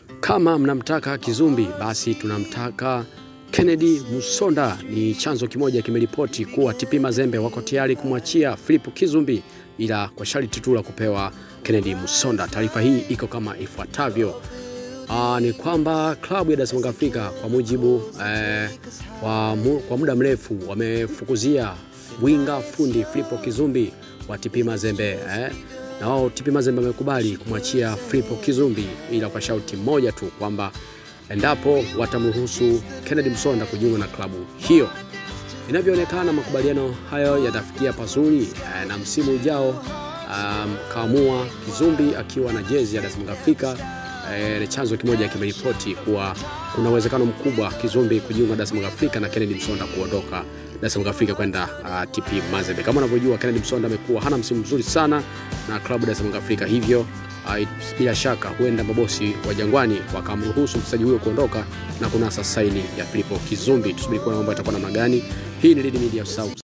Kama mnamtaka Kizumbi, basi tunamtaka Kennedy Musonda. Ni chanzo kimoja kimeripoti kuwa TP Mazembe wako tayari kumwachia Philip Kizumbi, ila kwa sharti tu la kupewa Kennedy Musonda. Taarifa hii iko kama ifuatavyo. Aa, ni kwamba klabu ya Dar es Salaam Afrika kwa mujibu eh, wa mu, kwa muda mrefu wamefukuzia winga fundi Filipo Kizumbi wa TP Mazembe eh, na wao TP Mazembe wamekubali kumwachia Filipo Kizumbi, ila kwa sharti moja tu kwamba endapo watamruhusu Kennedy Msonda kujiunga na klabu hiyo. Inavyoonekana makubaliano hayo yatafikia pazuri eh, na msimu ujao um, kaamua Kizumbi akiwa na jezi ya Dar es Salaam Afrika. E, chanzo kimoja kimeripoti kuwa kuna uwezekano mkubwa Kizumbi kujiunga Dar es Salaam Afrika na Kennedy Msonda kuondoka Dar es Salaam Afrika kwenda uh, TP Mazembe. Kama unavyojua Kennedy Msonda amekuwa hana msimu mzuri sana na klabu Dar es Salaam Afrika, hivyo uh, bila shaka huenda mabosi wa Jangwani wakamruhusu mchezaji huyo kuondoka na kunasa saini ya Filipo Kizumbi. Tusubiri kuona mambo yatakuwa namna gani. Hii ni Lead Media South.